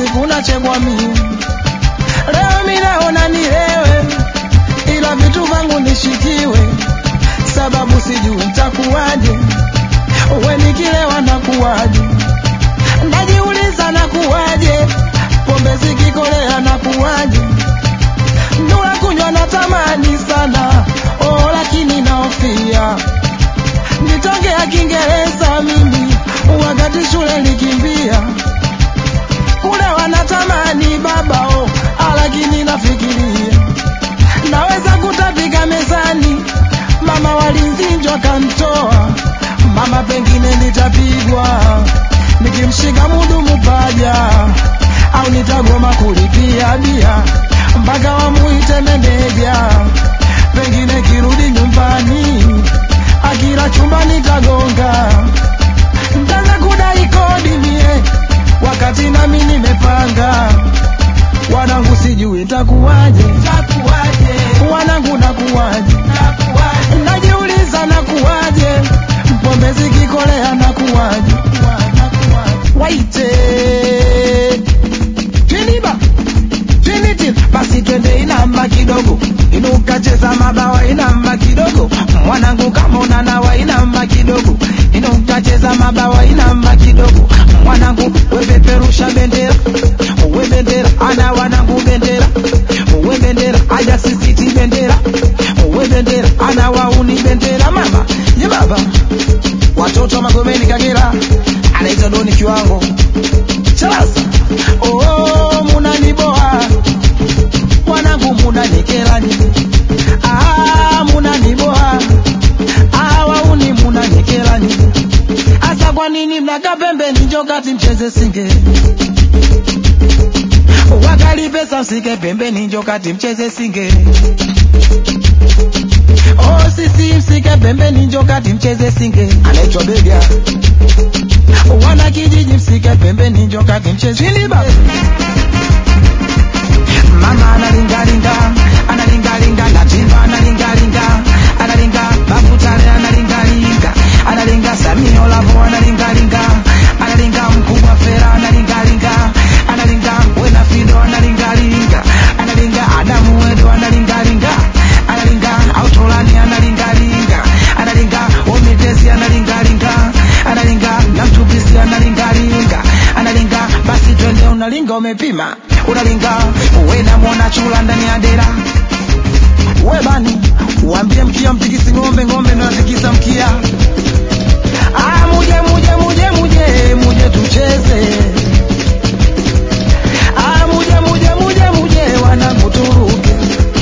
siku nachegwa mimi. Leo mi naona nilewe, ila vitu vangu nishikiwe, sababu sijui nitakuwaje. We nikilewa nakuwaje? Najiuliza nakuwaje, pombe zikikolea nakuwaje? Ndula kunywa natamani sana, oh, lakini naofia nitongea Kiingereza mimi wakati shule nikimbia kule wanatamani baba oh, lakini nafikiria naweza kutapika mezani, mama walinzinjwa kantoa, mama pengine nitapigwa nikimshika mudumu paja, au nitagoma kulipia bia mpaka wamuite meneja, pengine kirudi nyumbani akila chumba nitagonga, ntaanza kudai kodi mie wakati nami nimepanga. Wanangu sijui ntakuwaje, wanangu nakuwaje, najiuliza nakuwaje, pombe zikikolea nakuwaje, waite tiniba tinitin, basi twende inamba kidogo, inuka cheza mabawa inamba kidogo, mwanangu kama unanawa inamba kidogo, inuka cheza mabawa inamba kidogo, mwanangu wepeperusha bendera, we bendera, ana wanangu bendera, we bendera, aja sisiti bendera, we bendera, ana wauni bendera, mama ye baba, watoto wa Magomeni Kagera, anaitwa Doni Kiwango Charasa, oh, munaniboa wanangu munanikela nini? Ah, munaniboa ah, wauni munanikela nini? Asa kwa nini mnakaa pembeni njo kati mcheze singe wakali pesa msike pembeni njo kati mcheze singe Oh, sisi msike pembeni njo kati mcheze singe anaitwa Bega wana kijiji msike pembeni njo kati mcheze Shiliba mama analingalinga analingalinga natimba analingalinga analinga bakutale analingalinga analinga samio lavo analingalinga analinga mkubwa fera analingalinga analinga wena fido analingalinga analinga adamu wedo analingalinga analinga autolani analingalinga analinga omitesi analingalinga analinga namtupisi analingalinga analinga basi twende unalinga umepima unalinga wena mwona chula ndani ya dera we bani uambie mkia mtikisi ng'ombe ng'ombe ndo natikisa mkia ah, muje muje muje muje muje tucheze ah, muje muje muje muje wanangu turuke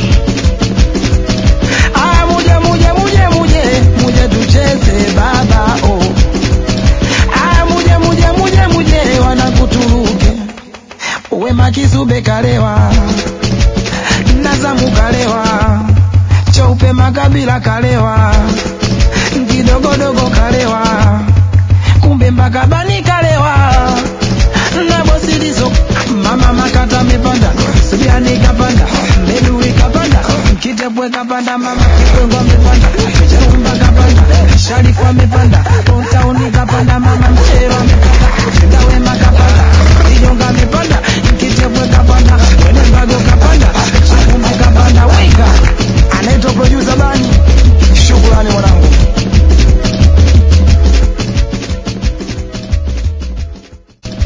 ah, muje muje muje muje muje tucheze baba oh. ah, muje muje muje muje wanangu turuke wema kizube kalewa nazamu kalewa cheupe makabila kalewa kidogodogo kalewa kumbe mpaka bani kalewa na bosilizo mama makata mepanda subiani kapanda medui kapanda kitepwe kapanda mama